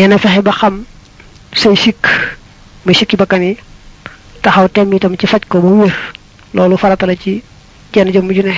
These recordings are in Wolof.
nee na fexe ba xam say sikk muy sikki bakkan yi taxaw tem itam ci faj ko ba mu wér loolu farata la ci jenn jëmm ju ne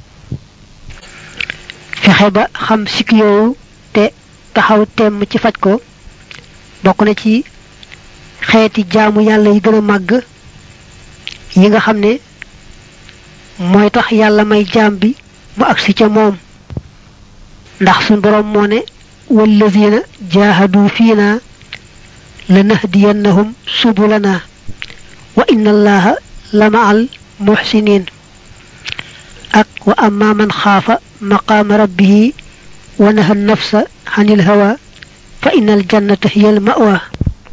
fexe ba xam sikk yooyu te taxaw tem ci faj ko bokk na ci xeeti jaamu yàlla yi gën a màgg yi nga xam ne mooy tax yàlla may jaam bi mu agsi ca moom ndax suñ boroom moo ne wallazina jaahadu fiina lanahdiyannahum subulana wa inna allaha la ma'al muhsinin ak wa amma man xaafa maqaama rabbihi wa naha nafsa anil hawa fa innal jannata hiyal ma'wa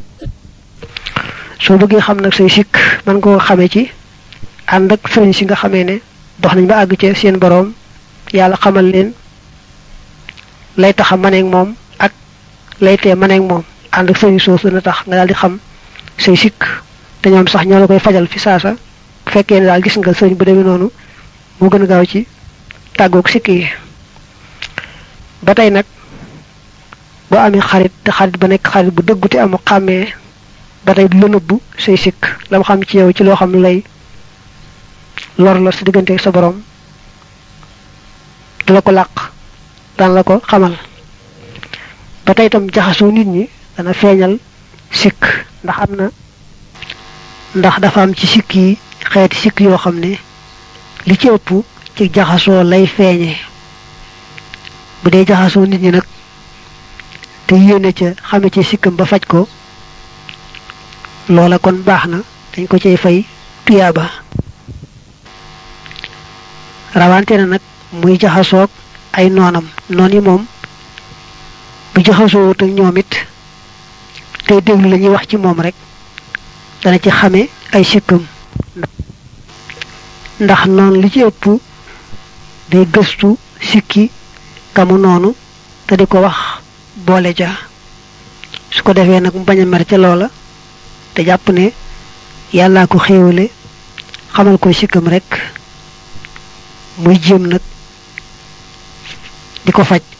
soo bëggee xam nag say sikk man koo xamee ci ànd ak sëriñ si nga xamee ne dox nañ ba àgg ci seen boroom yàlla xamal leen lay taxa maneeg moom ak lay tee maneeg moom ànd ak sëriñ soosu na tax nga daal di xam say sikk te ñoom sax ñoo la koy fajal fi saasa bu fekkee ne daal gis nga sëriñ bu demee noonu moo gën a gaaw ci tàggoog sikk yi ba tey nag boo amee xarit te xarit ba nekk xarit bu dëggu te amu xàmmee ba tey du la nëbbu say sikk la mu xam ci yow ci loo xam lay lor la sa diggante ak sa borom du la ko làq daan la ko xamal ba tey itam jaxasoo nit ñi dana feeñal sikk ndax am na ndax dafa am ci sikk yi xeeti sikk yoo xam ne li ci ëpp ci jaxasoo lay feeñe bu dee jaxasoo nit ñi nag te yéene ca xame ci sikkam ba faj ko loola kon baax na dañ ko cay fay tuyaaba rawante na nag muy jaxasoog ay noonam noon yi moom bu jaxasoo wut ak ñoom it tey déglu la ñuy wax ci moom rek dana ci xame ay sikkam ndax noonu li ci ëpp day gëstu sikki kamu noonu te di ko wax boole ja su ko defee nag mu bañ a mer ca loola te jàpp ne yàllaa ko xéewale xamal ko sikkam rek muy jéem nag di ko faj